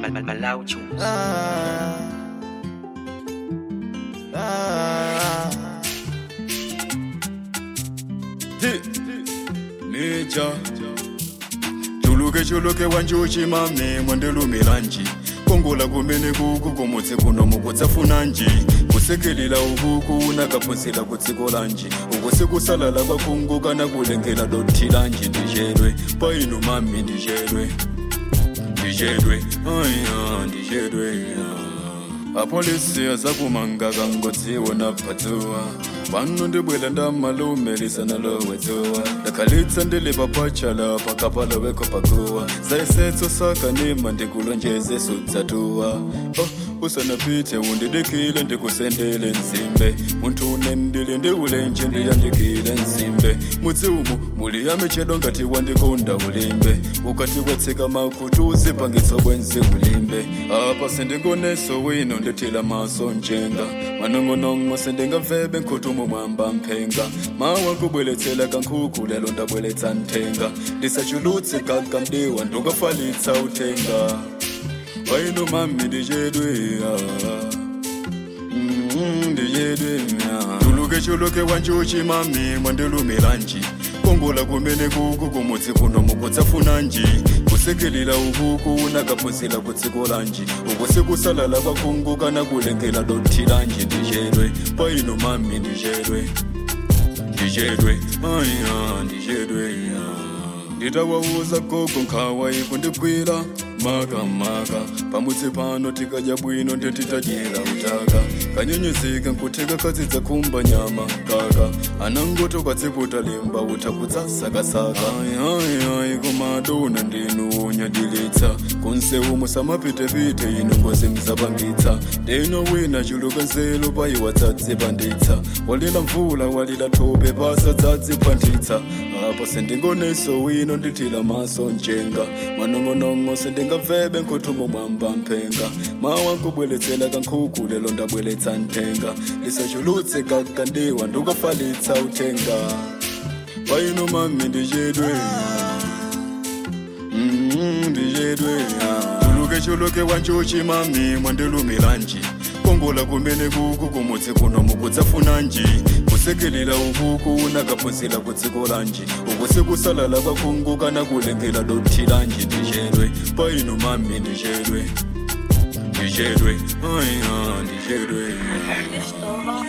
Malawi tunes. Ah, ah. Hi, Nature. Chuluke chuluke wanjuchi mami mwandelumilanji kongola kumene kuku kumutse kuno mukutsafunanji kusekelera ukuku nakaphunzira kudziko lanji uku sikusalala kwakungu kana kulengera dothi lanji ndichedwe paino mami ndichedwe ndichedwe aya ndichedwe ah. apolisi azakumanga kangodziwa padzua pano ndibwela ndamalumelisa nalowedzuwa ndakhalitsa ndili papachala pakapala weko pakuwa zaisetso sakanima ndikulonjeze sudzatuwa oh, usanapite undidikile ndikusendele nzimbe munthu unendile ndi ulenje ndiyandikile nzimbe mudzi umu muli yamichedo ngati wandikunda ulimbe ukati kwatsika makutu uzipangitsa bwenzi ulimbe apa sindingoneso wino ndithila maso njenga manong'onong'o sindingamvebe nkhutumo mwamba mphenga mawa kubweletsela kankhuku lelo ndabweletsa nthenga ndisachulutse kakamdiwa ndungafalitsa uthenga waino mami ndichedwe ah. Mm, ndichedwe ah. chuluke chuluke wanjuchi mami mwandilumilanji kongola kumene kuku kumudzi kuno mukutsafunanji kusekelera ukuku nakaphunzira kudziko lanji uku sikusalala kwakungu kana kulengera dothi lanji ndichedwe paino mami ndichedwe ndichedwe aya ndichedwe ah. nditawauza gogo nkhawa ikundigwira makamaka pamudzi pano tikadya bwino ndetitadyera utaka kanyenyezeka nkutheka kadzidza khumba nyama kaka anangoto kwadziputa limba utakudzasakasaka ayayayi komadona ndinu unyadilitsa kunsewu musamapitepite inu ngozi mzapangitsa ndino wina chuluka nzelo payiwa dzadzipanditsa walila mvula walila thope pasa dzadzipanditsa apo sindingoneso wino ndithila maso njenga manong'onong'o sindingamvebe nkhutumo mwamba mphenga mawa nkubweletsela kankhuku lelo ndabweletsa nthenga lisachulutse kakandiwa ndukafalitsa uthenga paino mami ndichedwe Mm, ndichedwe chuluke chuluke wanjuchi mami mwandilumilanji kongola kumene kuku kumudzi kuno mukutsafunanji kusekelera ukuku nakaphunzira kudziko lanji uku sikusalala kwakungu kana kulengera dothi lanji ndichedwe paino mami ndichedwe ndichedwe aya ndichedwe Mr.